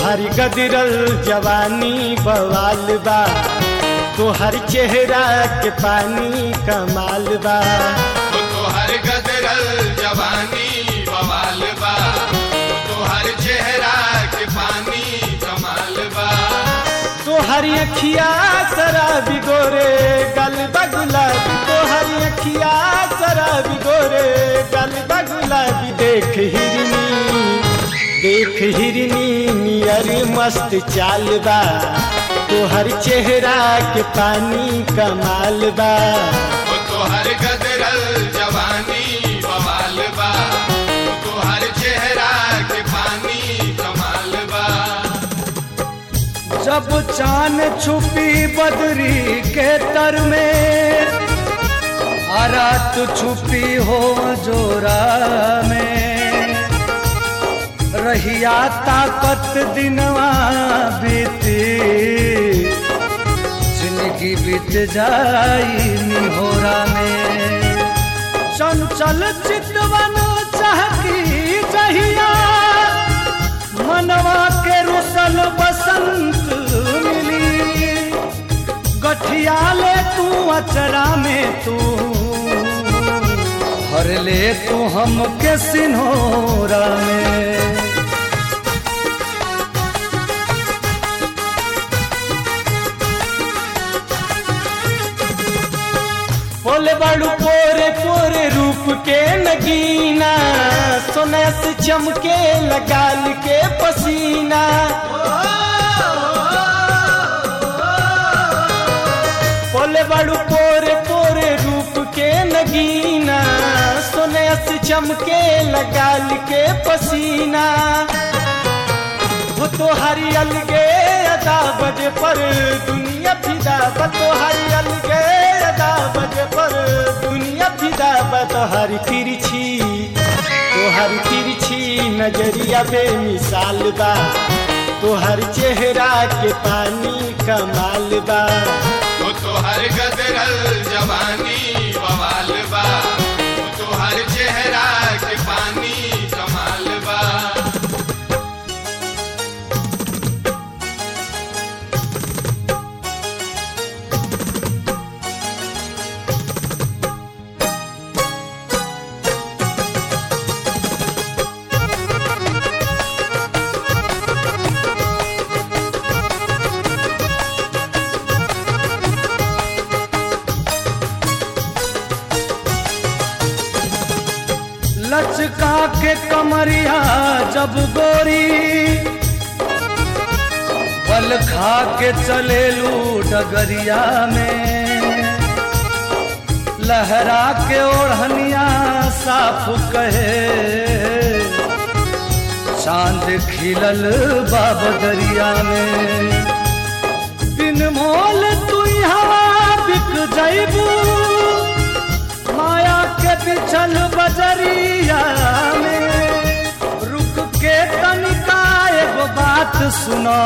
तोहरी गदरल जवानी बवाल बा तोहर चेहरा के पानी कमाल बा वो तोहर गदरल जवानी बवाल बा वो तोहर चेहरा के पानी कमाल बा तोहरी अखिया शराबी गोरे गल गुलाबी तोहरी अखिया शराबी गोरे गल गुलाबी देख हिरनी देख हिरनी नियर मस्त चाल बा तोहर चेहरा के पानी कमाल बा वो तोहर गदरल जवानी बवाल बा वो तोहर चेहरा के पानी कमाल बा जब चान छुपी बदरी के तर में आ रात छुपी हो जोरा में रहिया ताकत दिनवा बीती जिंदगी बीत जाई निहोरा में चंचल चितवन चहकी जहिया मनवा के रुसल बसंत मिली गठिया ले तू अचरा में तू हर ले तू हम के सिन्होरा में बोले बड़ू पोरे पोरे रूप के नगीना सोना से चमके लगाल के पसीना बोले बड़ू पोरे पोरे रूप के नगीना सोने से चमके लगाल के पसीना वो तो हरी अलगे अदा बजे पर दुनिया फिदा बा तो हरी अलगे अदा बजे पर दुनिया फिदा बा तो हरी तिरछी तो हरी तिरछी नजरिया बेमिसाल बा तो हर चेहरा के पानी कमाल बा वो तोहर गदरल जवानी बवाल बा वो तोहर चेहरा के पानी कमाल बा लचका के कमरिया जब गोरी पल खा के चलेलू डगरिया में लहरा के ओढ़निया साफ कहे चांद खिलल बाबदरिया में बिन मोल तू हवा बिक जैबू माया के बिछल बजरिया में रुक के तनिका एगो बात सुना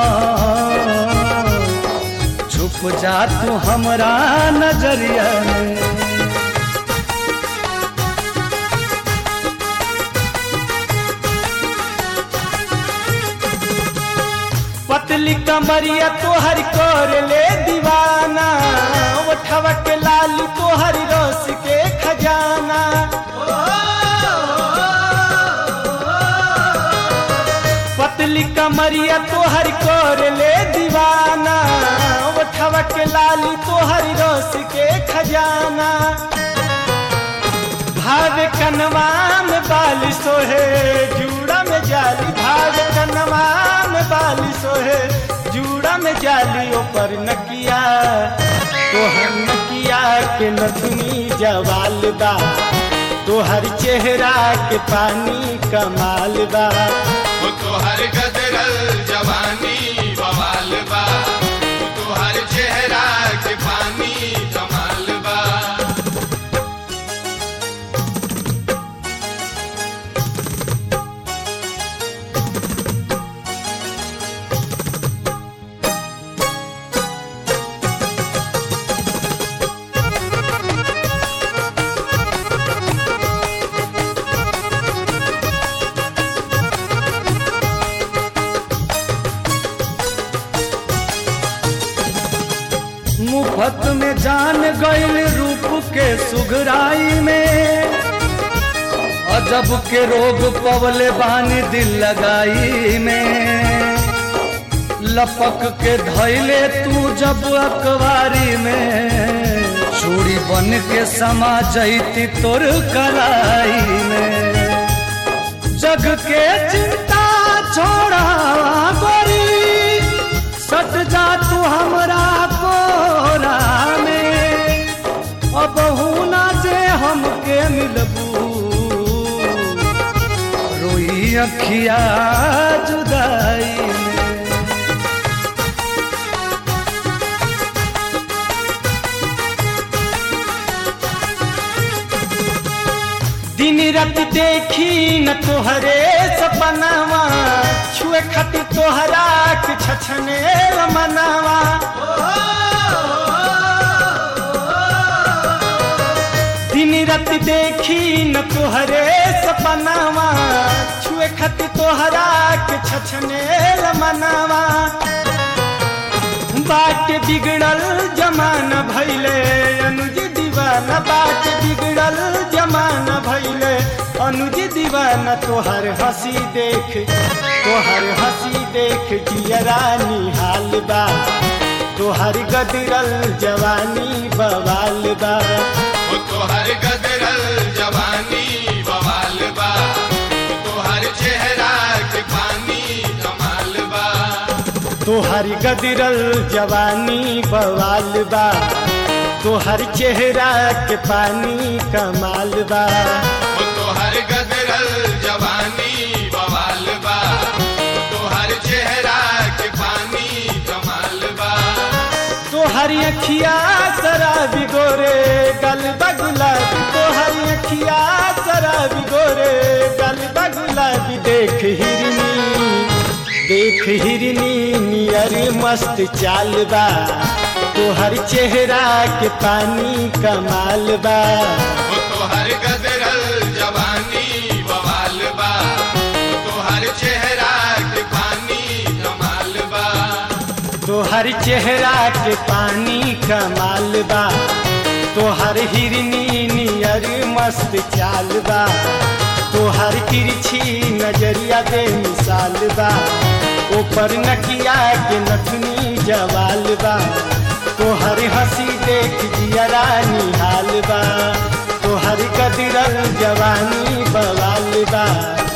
छुप जा तू हमरा नजरिया में पतली कमरिया तोहर कर ले दीवाना उठवा के लाल तोहर रस के खजाना पतली कमरिया तोहर कर ले दीवाना उठवा के लाल तोहर रस के खजाना भाव कनवा में बाल सोहे जूड़ा में जाली भाव कनवा में बाल सोहे जूड़ा में जाली ऊपर नकिया तोहर नकिया के नथुनी जवाल बा तोहर चेहरा के पानी कमाल बा वो तोहर गदरल जवानी बवाल बा वो तोहर चेहरा के पानी कमाल बा सुघराई में अजब के रोग पवले बानी दिल लगाई में लपक के धैले तू जब अखबारी में चूड़ी बन के समा जैती तोर कलाई में जग के चिंता छोड़ा गोरी सट जा तू हमरा कोरा में अब ना जे हमके मिलबू रोई अखिया जुदाई में दिन रात देखी न तोहरे सपनावा छुए खातिर तोहरा के छछने मनावा दिन रात देखी न तोहरे सपनावा छुए खातिर तोहरा के छछने मनावा बाट बिगड़ल जमाना भैले अनुज दीवाना बाट बिगड़ल जमाना भैले अनुज दीवाना तोहर हंसी देख तोहर हंसी देख जियरा निहाल बा तोहर गदरल जवानी बवाल बा वो तोहर गदरल जवानी बवाल बा वो तोहर चेहरा के पानी कमाल बा तोहर गदरल जवानी बवाल बा तोहर चेहरा के पानी कमाल बा वो तोहर गदरल जवानी बवाल बा वो तोहर चेहरा के पानी कमाल बा तोहर अखिया शराबी गोरे गल बगुलाबी तोहर अखिया शराबी गोरे गल बगुलाबी देख हिरनी देख हिरनी नियर मस्त चाल बा तोहर चेहरा के पानी कमाल बा वो तोहर गदरल जवानी बवाल बा वो तोहर चेहरा के पानी कमाल बा तोहर चेहरा के पानी कमाल बा तोहर हिरनी नियर मस्त चाल बा तोहर तिरछी नजरिया बे मिसाल बा ऊपर नकिया के नथनी जवाल बा तोहर हंसी देख जियरा निहाल बा तोहर कदरल जवानी बवाल बा